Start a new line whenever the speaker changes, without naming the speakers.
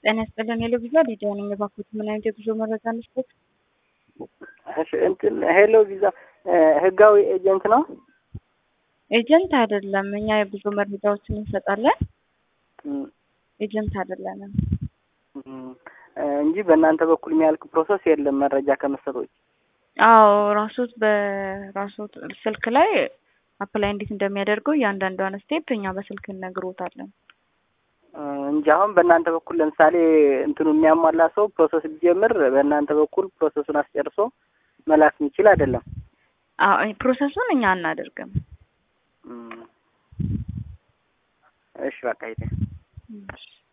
ጤና ይስጥልን ሄሎ ቪዛ ሊዲያ ነኝ። እባክዎት ምን አይነት የጉዞ መረጃ እንስጠት?
እሺ እንትን ሄሎ ቪዛ ህጋዊ ኤጀንት ነው?
ኤጀንት አይደለም። እኛ የጉዞ መረጃዎችን እንሰጣለን። ኤጀንት አይደለንም
እንጂ በእናንተ በኩል የሚያልቅ ፕሮሰስ የለም መረጃ ከመስጠት ውጭ።
አዎ ራሶት በራሶት ስልክ ላይ አፕላይ እንዴት እንደሚያደርገው እያንዳንዷን ስቴፕ እኛ በስልክ እነግሮታለን
እንጂ አሁን በእናንተ በኩል ለምሳሌ እንትኑ የሚያሟላ ሰው ፕሮሰስ ቢጀምር በእናንተ በኩል ፕሮሰሱን አስጨርሶ መላክ የሚችል አይደለም።
ፕሮሰሱን እኛ አናደርግም።
እሺ በቃ